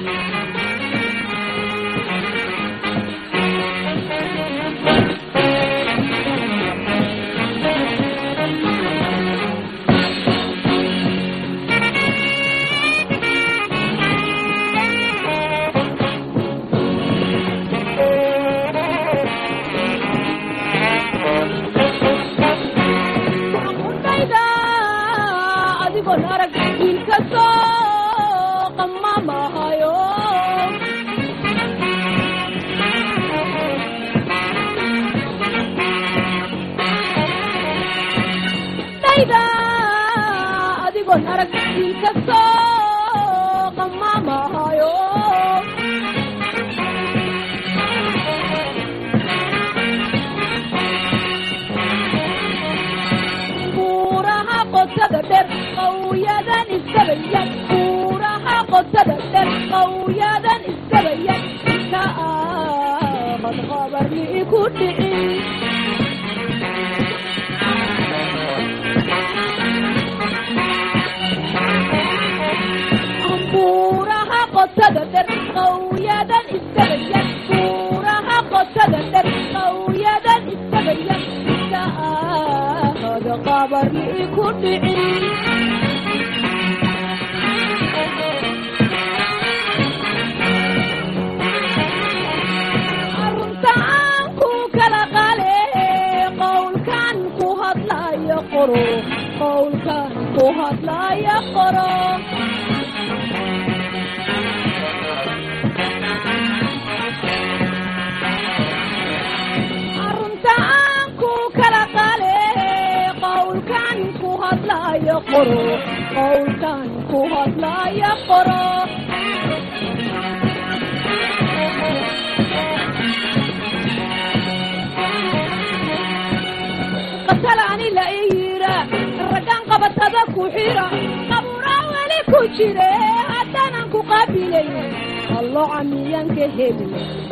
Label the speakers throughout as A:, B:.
A: undayda adigoon arag wiilkasoo qamamahayo dayda adigoon arag wiilkasoo qamamahayo buuraha qotada dher qawyadan istabayan buuraha qotada dher qawyadan istabayan ka aamad qabarni ku dhicin buuraha qotada dher qawyadan istabayan buuraha qotada dher qawyadan istabayan ka aamad qabarni ku dhicin arunta aan ku kala qale qowlkan ku hadlaya qoro qowlkan ku hadlaya qoro arunta aan ku kala qale qowlkan ku hadlaya qoro qowlkan ku hadlaya qoro qatalani la iyira raggan qabatada ku xira qaburaa weli ku jire haddaanan ku qaabilayn allooca miyan ka heli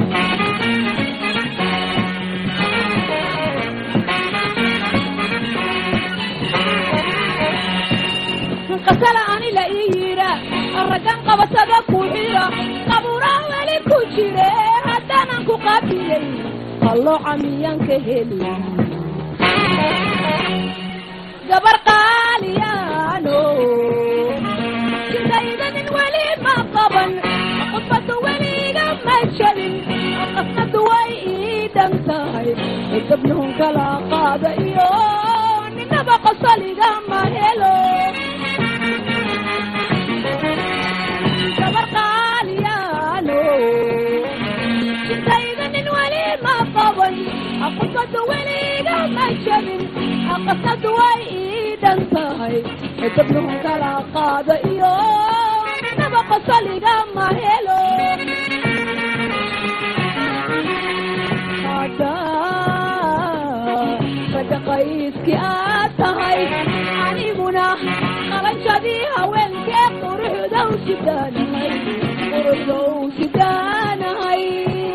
A: qatala ani la ii yira raggan qabatada ku xira qaburaa weli ku jire haddaanan ku qaabilayn allooca miyan ka heli gabar qaaliyaano sidaydanin weli ma qaban qudbadu weliga ma jabin qasnadu way ii dhan tahay gabnuhun kala qaada iyo ninaba qosoliga ma helo gabar qaaliyaano sidaydanin weli ma qaban qudbadu weliga ma jabin qasnadu way ii dhan tahay gabnuhun kala qaada iyo ninaba qosoliga ma helo raga qayskii aad tahay aniguna qalanjadii haweenkee quruxdow sidaanahay quruxdow sidaanahay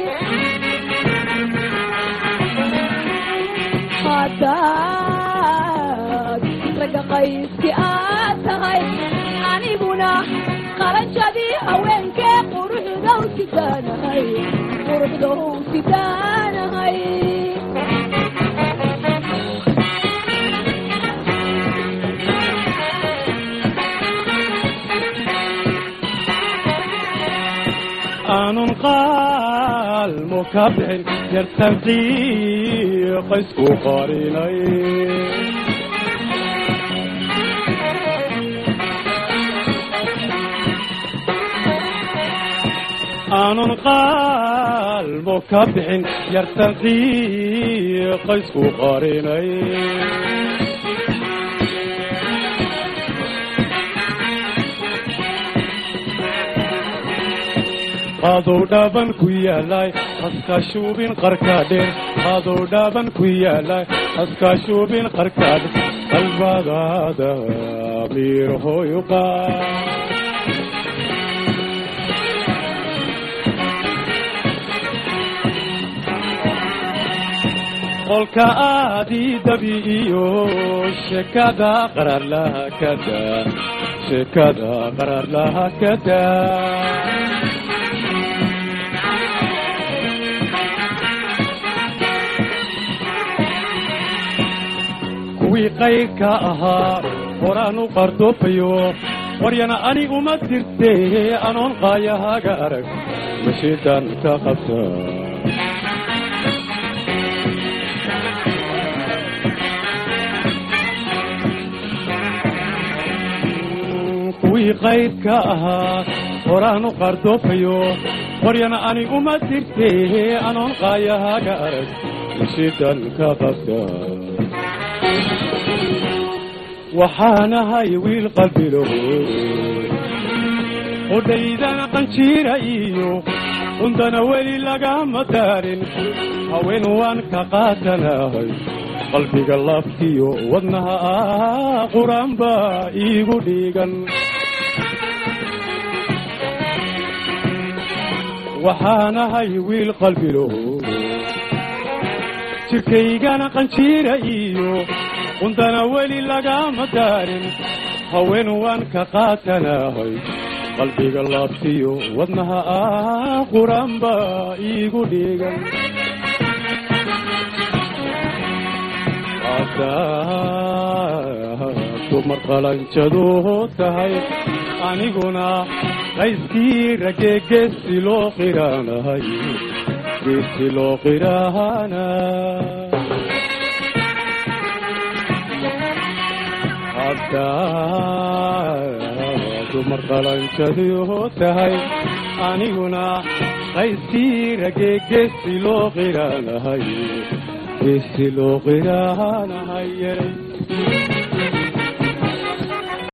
A: hadaad raga qayskii aad tahay aniguna qalanjadii haweenkee quruxdow sidaanahay quruxdow sidaanahay
B: aanun qaalmo ka bixin yartanqii qaysku qarinay aanun qaalmo ka bixin yartanqii qaysku qarinay qadow dhaaban ku yaalay haskaashuubin qarkaadheer qadow dhaaban ku yaalay haskaashuubin qarkaadhe qalbadaada miirhoyu qaa qolka aadii dabi iyo sheekada qararlaha kada sheekada qararlaha kada kuwii qayrka ahaa horaan u qardoofayo waryana ani uma dirtee anoon qaayahaaga arag mashiidan ka qabta kuwii qaydka ahaa horaan u qardoofayo waryana ani uma dirtee anoon qaayahaaga arag mashiidan ka qabta waxaanahay wiil qalbilo qudhaydana qanjiira iyo undana weli lagama daarin haween waan ka qaatanahay qalbiga laftiyo wadnaha ah quraan baa iigu dhiigan waxaanahay wiil qalbilo jirkaygana qanjiira iyo undana weli lagama daarin haween waan ka qaatanahay qalbiga laabtiyo wadnaha ah quraan baa iigu dhiigan dumar qalanjadu tahay aniguna qayskii ragee geesi loo qiraanahay geesi loo qiraana dumar qalanjadu tahay aniguna qayskii ragee geesi loo qiraanahay geesi loo qiraanahay yeray